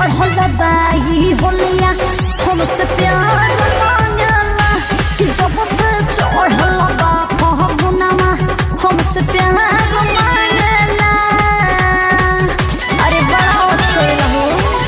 चढ़ल बाई होलिया हमसे प्यार मांगला कि जब से चढ़ल बा फगुनामा हमसे प्यार मांगला अरे बड़ा होत करेला हो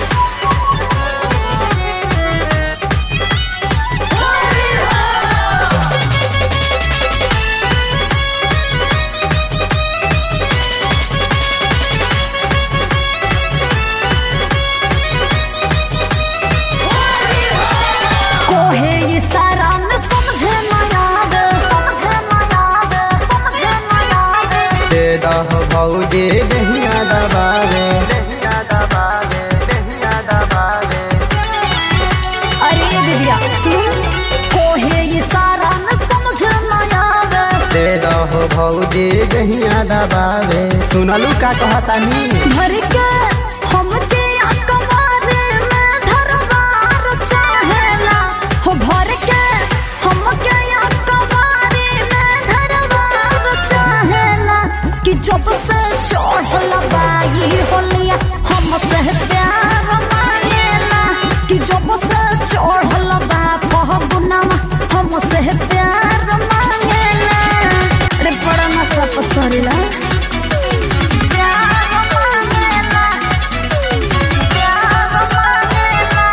कोहे ये सारा में समझे ना याद समझे ना याद समझे ना याद दे दह भौजी दहिया दबावे दहिया दबावे दहिया दबावे अरे दीदिया सुन कोहे ये सारा में समझे ना याद दे दह भौजी दहिया दबावे सुनलू का कहतानी भर के हमके अकबारे में धरवार चाहेला हो भर के हमके अकबारे में धरवार चाहेला कि जब से चढ़ल बाई होलिया हमसे प्यार मांगेला कि जब से चढ़ल बा फगुनामा हमसे प्यार मांगेला रे बड़ा नशा पसरेला प्यार मांगेला प्यार मांगेला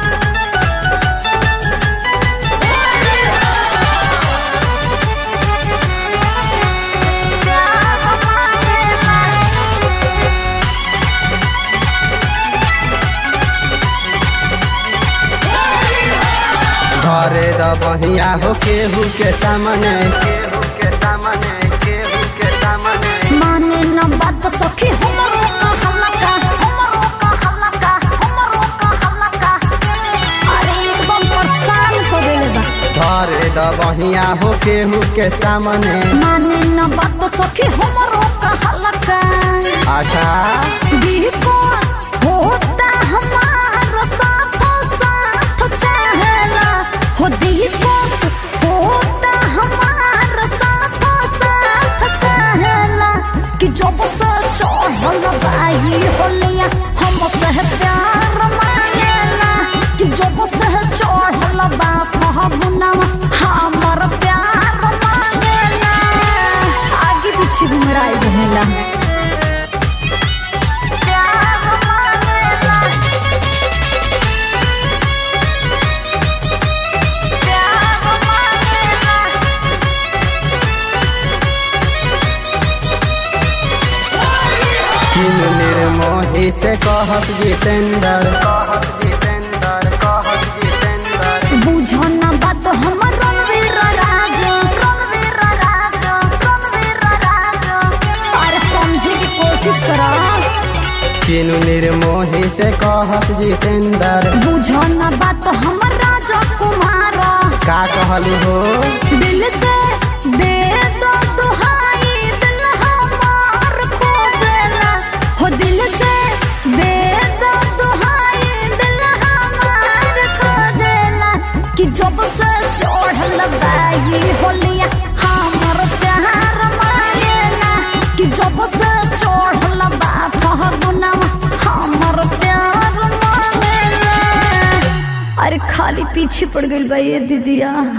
प्यार मांगेला घरे द बहिया हो केहू के सामने केहू के सामने केहू के सामने माने न बात सखी हमरो का हल्का हमरो का हल्का हमरो का हल्का अरे एकदम परेशान कर देले बा घरे द बहिया हो केहू के सामने माने न बात सखी हमरो का हल्का अच्छा दीपो होता हमारा साथ साथ चाहेला हो दीपो होता हमारा साथ साथ चाहेला कि जब से चढ़ल बाई होलिया हम से प्यार मांगेला कि जब से चढ़ल बा फगुनावा हमर प्यार मांगेला आगे पीछे घुमराई रहेला प्यार मांगेला प्यार मांगेला किन निर्मोही से कहत जितेंद्र कहत जितेंद्र कहत जितेंद्र बुझो न बात हमर रणवीर राज रणवीर राज रणवीर राज अरे समझे की कोशिश करो किन निर्मोही से कहत जितेंद्र बुझो न बात हमर राजा कुमार का कहलू हो दिल से दे दो दुहाई दिल हमार खोजेला हो दिल से दे दो दुहाई दिल हमार खोजेला कि जब से चढ़ल बाई होलिया हमर प्यार मांगेला कि जब से चढ़ल बा फगुनावा हमर प्यार मांगेला अरे खाली पीछे पड़ गई बा ये दीदिया